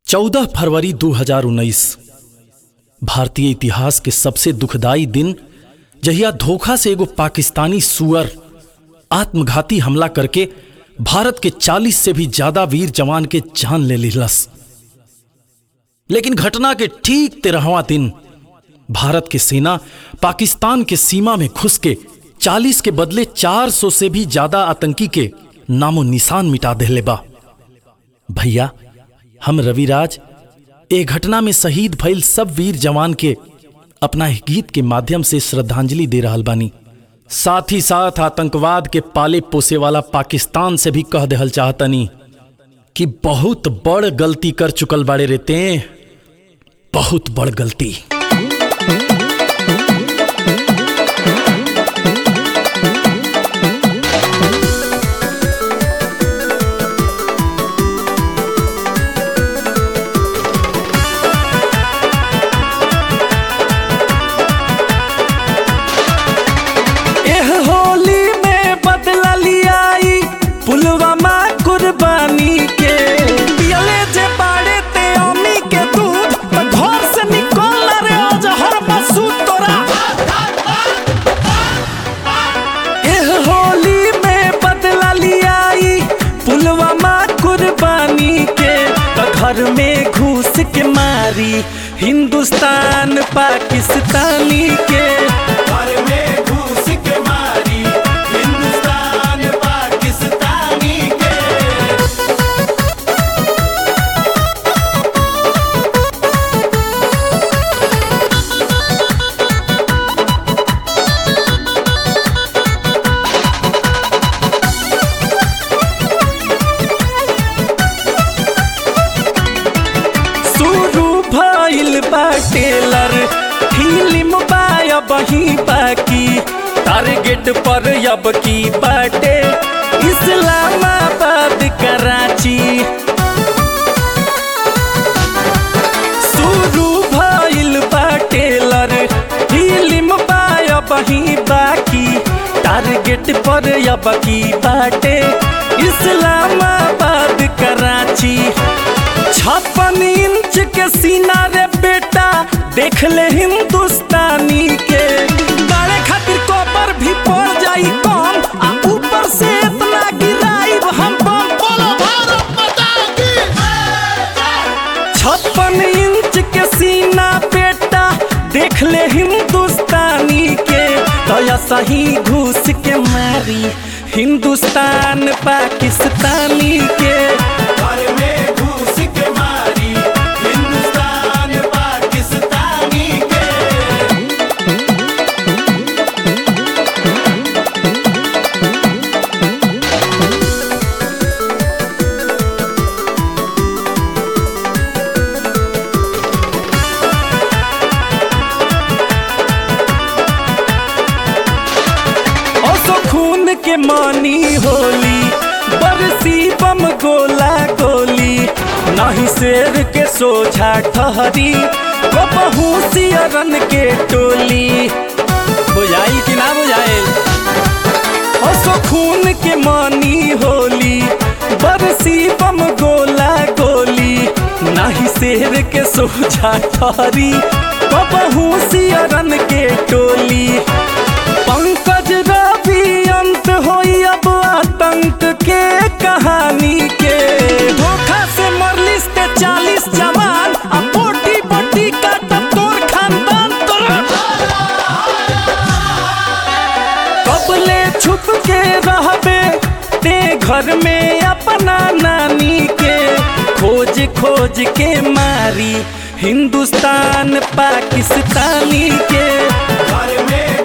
14 फरवरी 2019 भारतीय इतिहास के सबसे दुखदाई दिन जहिया धोखा से एगो पाकिस्तानी सुअर आत्मघाती हमला करके भारत के 40 से भी ज्यादा वीर जवान के जान ले लिलस लेकिन घटना के ठीक तेरहवा दिन भारत की सेना पाकिस्तान के सीमा में घुस के 40 के बदले 400 से भी ज्यादा आतंकी के नामो निशान मिटा देले बा भैया हम रविराज ए घटना में शहीद भइल सब वीर जवान के अपना एक गीत के माध्यम से श्रद्धांजलि दे रहल बानी साथ ही साथ आतंकवाद के पाले पोसे वाला पाकिस्तान से भी कह देहल चाहतनी कि बहुत बड़ गलती कर चुकल बाड़े रहते बहुत बड़ गलती एह होली में बदला लियाई पुलवामा कुर्बानी के पियले जे बाड़े ते अम्मी के दूध त घर से निकल रे अजहर बसु तोरा एह होली में बदला लियाई पुलवामा कुर्बानी के त घर में घुस के मारी हिंदुस्तान पाकिस्तानी के घर में घुस के मारी हिंदुस्तान पाकिस्तानी के शुरू भइल बाटेलर फिल्म बाया बही बाकी टारगेट पर अब की बाटे इस्लामाबाद कराची शुरू भइल बाटेलर फिल्म बाया बही बाकी टारगेट पर अब की बाटे इस्लामाबाद कराची छप्पन इंच के सीना रे बेटा देख ले हिंदुस्तानी के गाड़े खातिर कॉपर भी पड़ जाई कम आ ऊपर से इतना गिराई हम बम बोलो भारत माता की छप्पन इंच के सीना बेटा देख ले हिंदुस्तानी के तो सही घुस के मारी हिंदुस्तान पाकिस्तानी के घर में घुस के मारी हिंदुस्तान पाकिस्तानी के ओसो खून के मानी होली बरसी बम गोला गोली नहीं शेर के सोझा ठहरी कबहू सियरन के टोली बुझाइल कि ना बुझाइल ओसो खून के मानी होली बरसी बम गोला गोली नहीं शेर के सोझा ठहरी कबहू सियरन के टोली पंकज रवि अंत होई अब आतंक के कहानी के धोखा से मरलिस ते चालीस जवान आ बोटी बोटी काटब तोर खानदान तोरा कबले छुप के रहबे ते घर में अपना नानी के खोज खोज के मारी हिंदुस्तान पाकिस्तानी के घर में